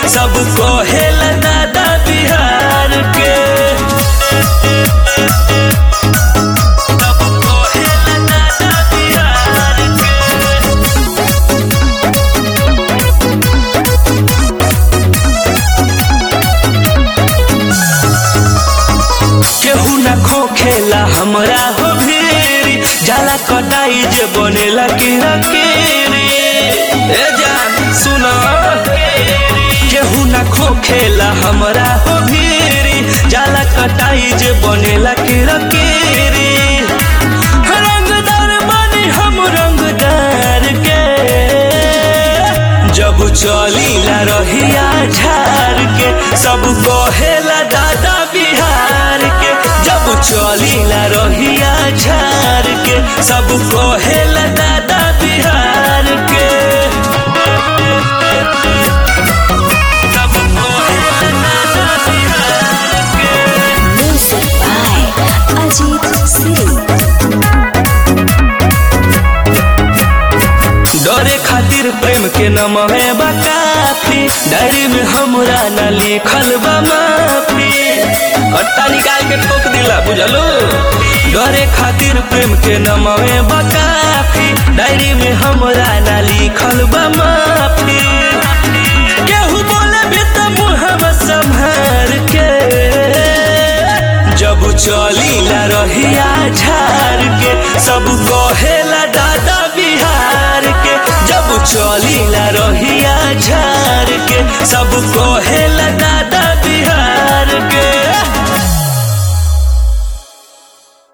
सब कहेला दादा बिहार के सब कहेला दादा बिहार के केहू न खोखेला हमरा हो भीरी जाला कटाई जे बनेला कीड़ा केरी ए जान सुन केहू न खोखेला हमरा हो भीरी जाला कटाई जे बनेला कीड़ा केरी रंगदार बनी हम रंगदार के जब चलीला रहिया झार के सब कहेला दादा बिहार के जब चलीला रहिया झार के सब कहेला दादा बिहार के सब कहेला दादा बिहार के Music by Ajit Siri. डरे खातिर प्रेम के नाम है काफी डायरी में हमरा न लिखल बा माफी कट्टा निकाल के ठोक दिला बुझलो डरे खातिर प्रेम के नाम है काफी डायरी में हमरा न लिखल बा माफी केहू बोले भी त मुहम्मद संभार के जब चलीला रहिया झार के सब कहेला दादा बिहार के जब चलीला रहिया झार के सब कहे